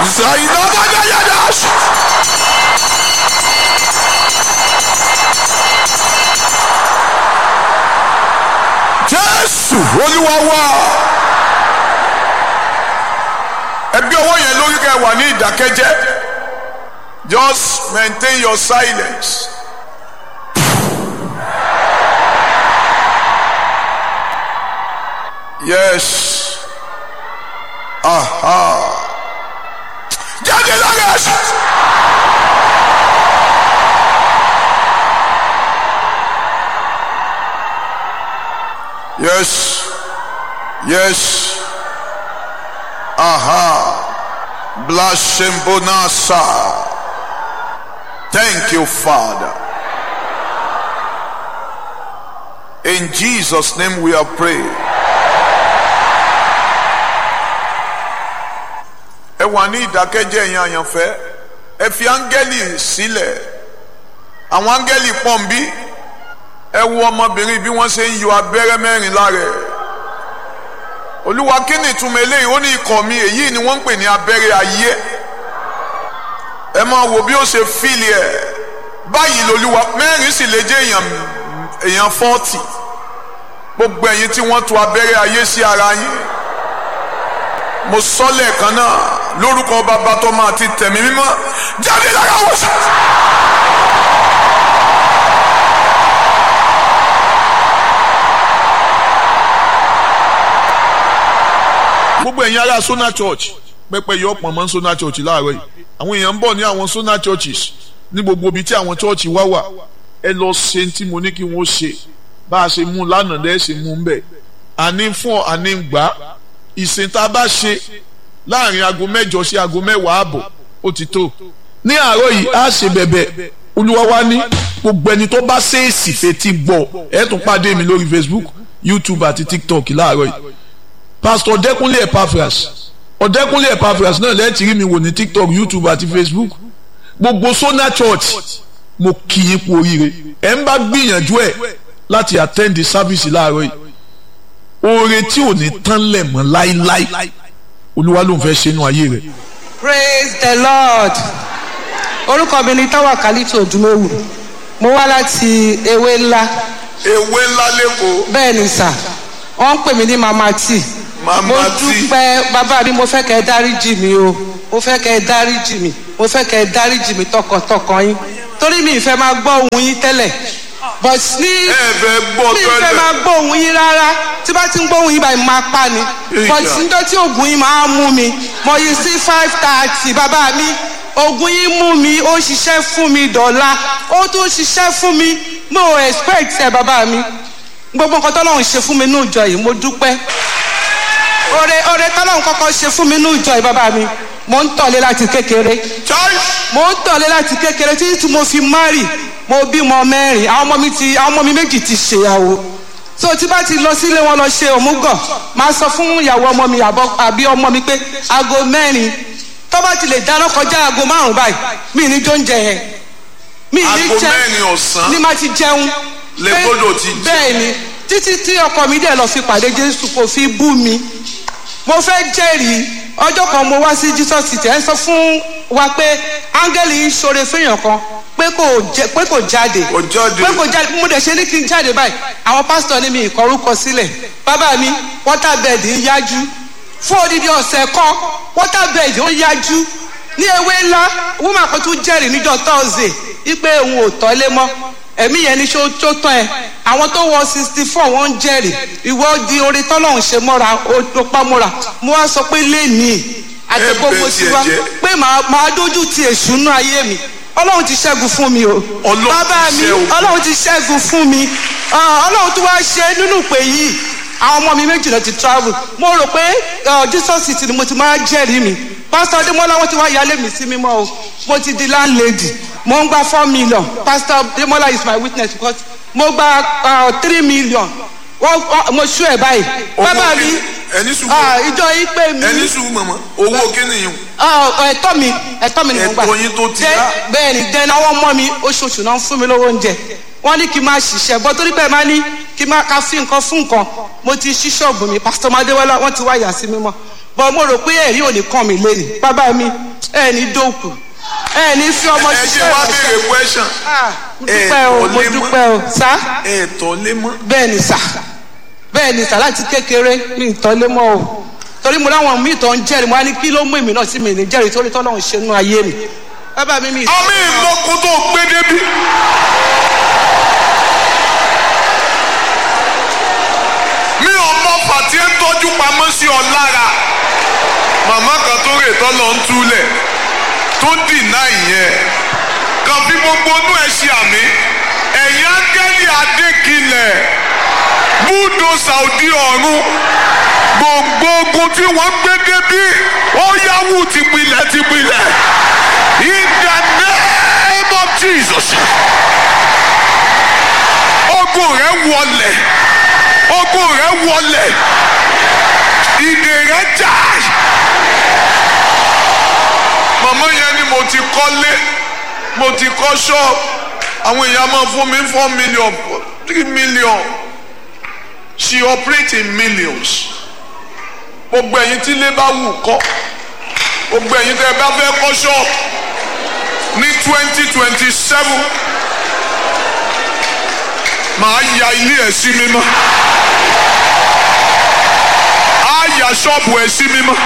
zainabagayadash. jésù olúwa wá ẹgbẹ́ ọwọ́ yẹn lórí kẹ́ wà ní ìdákẹ́jẹ́ just maintain your silence. yes aha jáde lára ẹsẹ. yes yes aha blasembonasa thank you father in jesus name we are praying. ẹ wà ní ìdákẹ́jẹ́ yẹn àyànfẹ́ ẹ fi áńgẹ́lì sílẹ̀ àwọn áńgẹ́lì pọ̀nbí ẹ wo ọmọbìnrin bí wọ́n ṣe ń yọ abẹ́rẹ́ mẹ́rin lára ẹ̀ olúwa kí ni ìtumọ̀ eléyìí ó ní ikọ̀ mi èyí ni wọ́n ń pè ní abẹ́rẹ́ ayé ẹ máa wo bí ó ṣe fíìlì ẹ̀ báyìí lolúwa mẹ́rin sì lè jẹ́ èèyàn èèyàn fọ́ọ̀tì gbogbo ẹ̀yin tí wọ́n tu abẹ́rẹ́ ayé sí ara yín mo sọ lẹ́ẹ̀kan náà lórúkọ bàbá tó máa ti tẹ̀mí mímọ́ jáde lára wọ́n sọ. gbogbo ẹ̀yin ará Sona Church pẹpẹ yọ ọ̀pọ̀ mọ́ Sona Church láàárọ̀ yìí àwọn èèyàn ń bọ̀ ní àwọn Sona Churches ní gbogbo ibi tí àwọn church wá wà ẹ lọ ṣe tí mo ní kí wọ́n ṣe bá a ṣe mú lánàá lẹ́ẹ̀ ṣe mú ń bẹ̀ àní fún ọ àní gbà ìsìn tá a bá ṣe láàrin aago mẹ́jọ sí aago mẹ́wàá ààbọ̀ ó ti tó ní àárọ̀ yìí á ṣe bẹ̀bẹ̀ olúwa wa ní gbogbo ẹni tó bá ṣèèsì fetí gbọ́ ẹ tún pàdé mi lórí Facebook YouTube àti TikTok láàárọ̀ yìí Pastor Ọ̀dẹ́kúnlé Epaphras Ọ̀dẹ́kúnlé Epaphras náà lẹ́ẹ̀tì rí mi wò ní TikTok YouTube àti Facebook gbogbo Sona Church mo kì í kú oríire ẹ ń bá gbìyànjú ẹ láti attend the service láàárọ̀ yìí oore tí ò ní tán lẹ̀ mọ́ láíláí olúwa ló ń fẹ́ ṣe inú ayé rẹ̀. praise the lord orúkọ mi ni táwa kálítì òdúmọ̀wù mo wá láti ewé ńlá ewé ńlá lẹ́kọ̀ọ́ bẹ́ẹ̀ ni sà wọ́n ń pè mí ní mama tí Mama mo T. dúpẹ́ bàbá mi mo fẹ́ kẹ́ ẹ dáríjì mi o mo fẹ́ kẹ́ ẹ dáríjì mi mo fẹ́ kẹ́ ẹ dáríjì mi tọkàntọkàn yín torí mi ìfẹ́ máa gbọ́ ohùn yín tẹ́lẹ̀ but ní ẹ fẹ́ gbọ́ mi ìfẹ́ tẹ́lẹ̀ máa gbọ́ ohùn yín rárá tí bá ti ń gbọ́ ohùn yín báyìí máa pa ni but Ìjà. níjọ́ tí oògùn yín máa mú mi mo yí sí five thirty bàbá mi oògùn yín mú mi ó ṣiṣẹ́ fún mi dọ̀la ó tún ṣiṣẹ́ fún mi mo ò expect ẹ bàbá mi gbogbo nǹkan tọ́lọ́run ṣe fún mi ní ìjọ yìí mo dúpẹ́ oore oore tọ́lọ́run kọ́kọ́ ṣe fún mi ní ìjọ yìí bàbá mi mo ń tọ̀lé láti kékeré chai mo ń tọ̀lé láti kékeré títí tí mo fi márì mo bímọ mẹ́rin àwọn ọmọ mi ti àwọn ọmọ mi méjì ti ṣèyàwó so tí bá ti lọ sílé wọn lọ ṣe òmùgọ̀ máa sọ fún ìyàwó ọmọ mi àbọ̀ àbí ọmọ mi pé aago mẹ́rin tó bá ti lè dáná kọjá aago márùn báyìí mi ní jó ń jẹ yẹn mi ní Aago jẹ mẹ́rin ọ̀sán ní má ti jẹun lè Pé- gbọ́dọ̀ ti jẹ. bẹ́ẹ̀ ni títí tí ọkọ mi dẹ̀ lọ fi pàdé Jésù kò fi bú mi mo fẹ́ jẹ́rìí ọjọ́ kan mo wá sí Jesus city ẹ sọ fún wa pé áńgẹ́lì ń ṣoore fẹ́yàn kan pé kò jẹ- pé kò jáde Kò jáde. pé kò jáde mo dẹ̀ ṣe ní kí n jáde báyìí àwọn pásítọ̀ ní mi ìkọrúkọ sílẹ̀ bàbá mi waterbed ń yájú fún odidi ọ̀sẹ̀ kan waterbed ń yájú ní ewé ńlá woman kan tún jẹ́rìí níjọ́ Thursday wípé òun ò tọ́lé mọ́ ẹ̀mí yẹn ní ṣó tó tán ẹ àwọn tó wọ sixty four wọ́n ń jẹ́rìí ìwọ di orí tọ́lọ́hún ṣe mọ́ra ó pa mọ́ra mo wá sọ pé lẹ́nìí àti Ẹ gbogbo bẹ̀ sí tiẹ̀ wa jẹ́. pé màá màá dójú ti èṣù nú ayé mi ọlọ́run ti ṣẹ́gun fún mi o Ọlọ́run bàbá ti mi ṣẹ́ o. ọlọ́run ti ṣẹ́gun fún mi Ah, ọlọ́run tó wá ṣe nínú ìpè yìí àwọn ọmọ mi méjì lọ ti travel mo rò pé ah, Jesus city ni mo ti máa jẹ́rìí mi pastor Adémọ́lá wọ́n ti wá yálé mi sí mímọ́ o mo ti di landlady mo ń gba four million pastor Adémọ́lá is my witness because mo gba ah, three million wọ́n wọ́n- mo ṣú ẹ̀ báyìí bàbá mi ẹni sùn ah, ìjọ yìí pè mí ẹni sùn mọ̀mọ́ owó kíni yìí Ah, ẹ̀tọ́ mi ẹ̀tọ́ mi ni mo gbà Ẹ̀tọ́ yín tó ti Dẹ́- yá. bẹ́ẹ̀ ni dẹ́n àwọn ọmọ mi oṣooṣù náà ń fún mi lówó oúnjẹ wọ́n ní kí n máa ṣiṣẹ́ bọ́ torí bẹ́ẹ̀ máa ní kí n máa ka fi nǹkan fún nǹkan mo ti ṣí ṣọ́ọ̀bù mi pásítọ̀ madéwọ́lá wọ́n ti wá yà sí mímọ́ bọ́ mo rò pé ẹ̀rí ò ní kàn mí lẹ́nu bàbá mi ẹ̀ ní dòkù ẹ̀ ní fi ọmọ ẹ ṣe ṣiṣẹ́ wá ìrẹsẹ̀. béèrè question Ah, mo dúpẹ́ o Ẹ mo tọ́lé mọ́. dúpẹ́ o sá ẹ tọ́ lé mọ́ bẹ́ẹ̀ ni sà bẹ́ẹ̀ ni sà láti kékeré mi ì tọ́lé mọ́ o torí mo láwọn míì tó ń jẹ́rìí mo á ní kí ló mú èmi náà sí mi ní jẹ́rìí torí tọ́lọ́run ṣe nú ayé mi bàbá mi mi ì àmì ìmọ̀kún tó gbé débi. mi ò mọ fàtí ń tọ́jú pamọ́ sí ọ lára màmá kan tó rè tọ́ lọ ń túlẹ̀ tó dìnnà ìyẹn kan fi gbogbo inú ẹ̀ ṣe àmì ẹ̀yìn áńgẹ́lì adékilẹ̀ búdò sàùdí ọ̀run gbogbo ogun tí wọ́n gbé débí ó yáwù tìpilẹ̀ tìpilẹ̀ in the name of Jesus ogun rẹ wọlẹ̀ ogun rẹ wọlẹ̀ ìdè rẹ jà màmá yẹn ni mo ti kọ́lé mo ti kọ́ ṣọ́ọ̀bù àwọn èèyàn máa fún mi four million three million she operate in millions gbogbo ẹ̀yin tí ilé bá wù kọ́ gbogbo ẹ̀yin tẹ́ ẹ bá fẹ́ kọ́ ṣọ́ọ̀bù ní twenty twenty seven màá ya ilé ẹ̀ sí mímọ́ á ya ṣọ́ọ̀bù ẹ̀ sí mímọ́.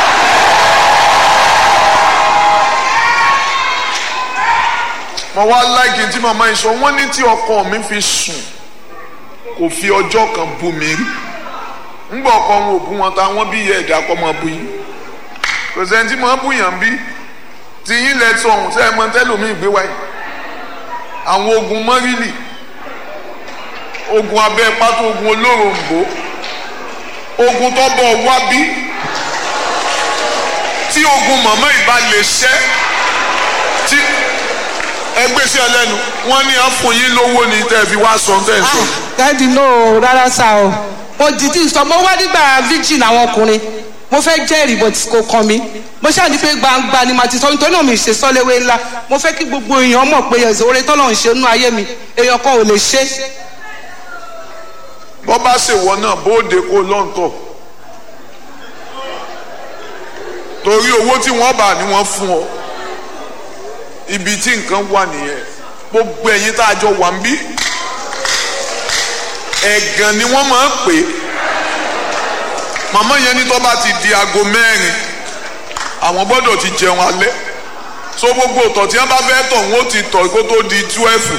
mo wá láìkí tí màmá yìí sọ wọ́n ní tí ọkọ mi fi sùn kò fi ọjọ́ kan bú mi rí ńgbà ọkọ wọn ò bú wọn ta wọn bí iye ẹ̀dá kọ́ máa bú yín kò sẹ́ni tí máa bú yàn bí tí yín lẹ sọ ọ̀hún sẹ́yìn mọ́ tẹ́lómi gbé wáyé àwọn ogun mọ́rìlì ogun abẹ́ pátó ogun olóròǹbó ogun tó bọ̀ wá bí tí ogun màmá ìbá lè ṣẹ́ tí ẹgbẹ́ sí ẹlẹ́nu wọ́n ní à ń fún yín lówó ni tẹ́ ẹ fi wá sọ tẹ́ ẹ sọ. dáàdi náà rárá sá o mo dìdí sọ mo wá nígbà virgin àwọn ọkùnrin mo fẹ́ jẹ́rìí bó ti kò kàn mí mo ṣáà ní pé gbangba ni màá ti sọ nítorí náà mi ṣe sọ́léwé ńlá mo fẹ́ kí gbogbo èèyàn mọ̀ pé ẹ̀sìn oore tọ́lọ̀ ń ṣe nínú ayé mi èèyàn kan ò lè ṣe bọ́ bá ṣèwọ náà bóde kó lọ́ǹtọ̀ torí owó tí wọ́n bá ní wọ́n fún ọ ibi tí nǹkan wà nìyẹn gbogbo ẹ̀yin tá a jọ wà ń bí ẹ̀gàn ni wọ́n máa ń pè é màmá yẹn ní tó bá ti di aago mẹ́rin àwọn gbọ́dọ̀ ti jẹun alẹ́ so gbogbo ọ̀tọ̀ tí wọ́n bá fẹ́ tọ̀ wọ́n ti tọ̀ kó tó di twelve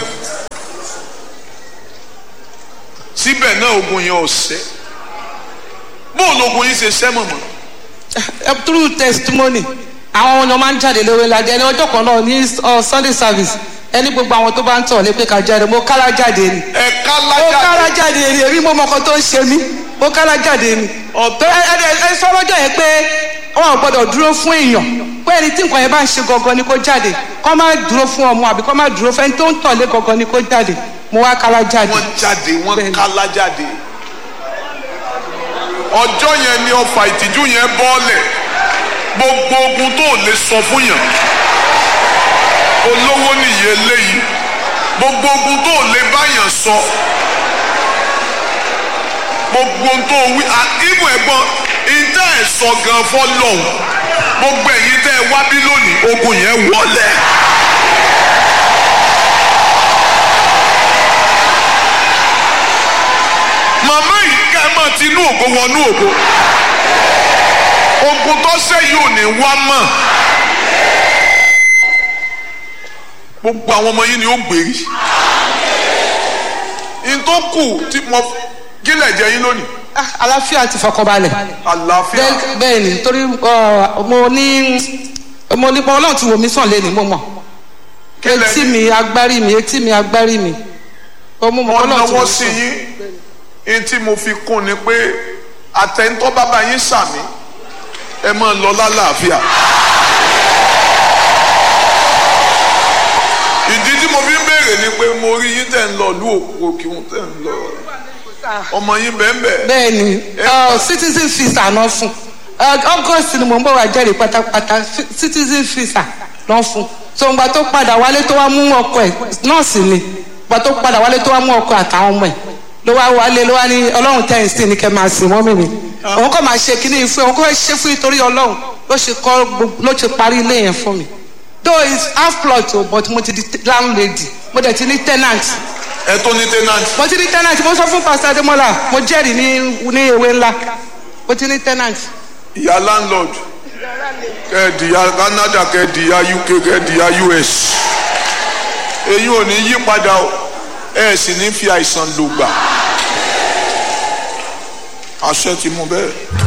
síbẹ̀ náà ogun yẹn ò ṣẹ́ bóun ogun yìí ṣe ṣẹ́ mọ̀mọ́ Eh, through testimony àwọn ọmọ máa ń jáde lówó ńlá ẹni ọjọ́ kan náà ní uh, sunday service ẹni gbogbo àwọn tó bá ń tọ̀ lé pé ká jáde mo kálá jáde ni ẹ̀ka mo lájà kára jáde ni èmi mo mọ̀kàn tó ń ṣe mí mo kára jáde ni ọ̀tọ́ ẹ ẹ ẹ sọ lọ́jọ́ yẹn pé wọn ò gbọ́dọ̀ dúró fún èèyàn pé ẹni tí nǹkan yẹn bá ń ṣe gangan ni kó jáde kó má dúró fún ọmọ àbí kó má dúró fẹ́ni tó ń tọ̀lé gangan ni kó jáde mo wá kára jáde. wọ́n jáde wọ́n Bẹ́ẹ̀ni. kálá jáde ọjọ́ yẹn ni ọfà ìtìjú yẹn bọ́ọ̀lẹ̀ gbogbo ogun tó lè sọ fún yàn olówó nìyí eléyìí gbogbo ogun tó lè báyàn sọ gbogbo ohun tó wí ìmọ̀ ẹ̀gbọ́n ìdá ẹ̀ sọ gan fọlọ́hún gbogbo ẹ̀yin tẹ́ ẹ wá bí lónìí ogun yẹn wọlé. màmá yìí ká ẹ máa ti inú ògo wọnú ògo ogun tó sẹ́yìn ò ní wá mọ̀ gbogbo àwọn ọmọ yìí ni ó gbèrí n tó kù tí mo kílẹ̀ jẹ yín lónìí Ah, àlàáfíà ti fọkànbalẹ̀ àlàáfíà bẹ́ẹ̀ bẹ́ẹ̀ ni torí ọ, mo ní mo ní ọlọ́run ti wò mí sàn lẹ́nu mo mọ̀ Kílẹ̀ etí mi agbárí mi etí mi agbárí mi ó mú mọ̀ wọ́n ọlọ́run ti wò náwó mí sí sàn. yín n tí mo fi kún ni pé àtẹ̀ntọ́ bàbá yín sàmì ẹ máa lọ lálàáfíà. ìdí tí mo fi ń béèrè ni pé mo rí yín tẹ̀ ń lọ lú òkè òun tẹ̀ ń lọ ọmọ yín bẹ́ẹ̀ bẹ́ẹ̀. bẹ́ẹ̀ ni ọ, citizen visa náà fún Ọ, august ni mo ń bọ̀ wá jẹ́rìí pátápátá fi- citizen visa náà fún so ìgbà tó padà wálé tó wá mú ọkọ ẹ̀ nọ́ọ̀sì ni ìgbà tó padà wálé tó wá mú ọkọ àtàwọn ọmọ ẹ̀ ló wá wálé ló wá ní ọlọ́run tẹ̀yìn sí ni kẹ́ máa sìn mọ́mì mi òun kọ́ máa ṣe kíní fún òun kọ́ fẹ́ ṣe fún nítorí ọlọ́run ló ṣe kọ́ gbogbo- ló ṣe parí ilé yẹn fún mi though it's half plot o but mo ti di landlady mo dẹ̀ ti ní tenant ẹ tó ní tenant mo ti ní tenant mo sọ fún pastor ademola mo jẹ́rìí ní ní ewé ńlá mo ti ní tenant. ìyá landlord kẹ́ẹ̀dìyà Canada kẹ́ẹ̀dìyà UK kẹ́ẹ̀dìyà US èyí ò ní yí padà o ẹ sì ní fi àìsàn lògbà àṣẹ ti mú bẹ́ẹ̀.